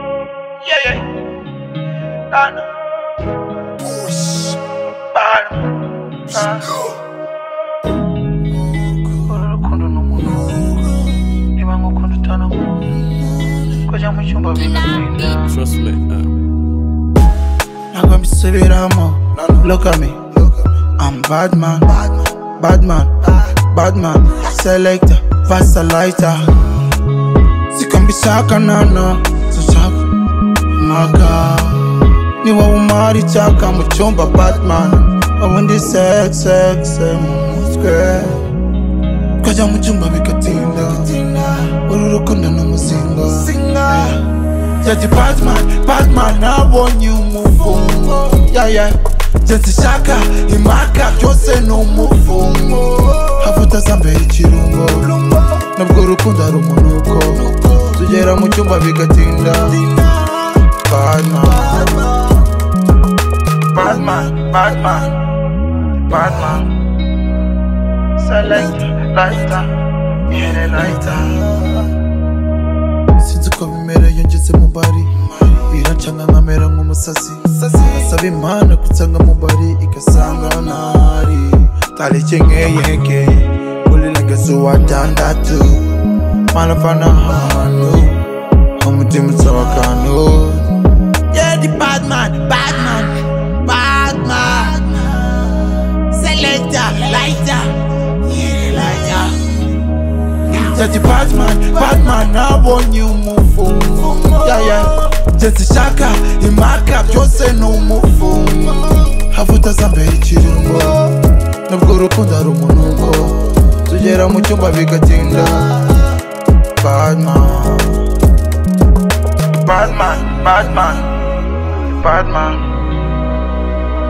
Yeah, yeah. Done. Bottom. Uru rukundo ni umuntu niba nk'ukunda utanakunda kujya mu cyumba bigatinda Trust me. Uh. ntabwo mbisubiramo look at me I'm bad man bad man bad man selector vasaliter siko mbishaka nana sinshaka maga niba wumara icyaka mu cyumba batman ubundi sex sex sex, mu mutwe twajya mu cyumba bigatinda uru rukundo ni umuzinga Judge Batman, Batman, I want you move Yeah, yeah. Judge Shaka, Imaka, Jose no move Havuta zambe ikirungo Nabwo urukundo ari umunuko Tugera mu cyumba bigatinda Batman Batman, Batman Batman Select, lighter, yeah, lighter sinzi uko bimera iyo ngeze mu bari biracanga nkamera nk'umusazi asaba imana kunsanga mu bari igasanga ntari tariki nk'eyeke kuri regezi wa tandatu mana mvana ahantu umutima usaba akantu yedi badmani badmani badmani selekita layita yiri layita Judge Batman, Batman, nabonye umuvumo yeah, yeah. Jesse Shaka, imaka byose ni umuvumo havuta zambere ikirungo nubwo urukundo ari umunuko tugera mu cyumba bigatinda Batman Batman, Batman, Batman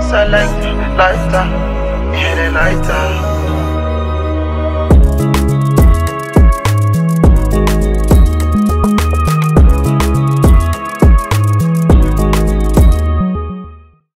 Select, lighter, hit it lighter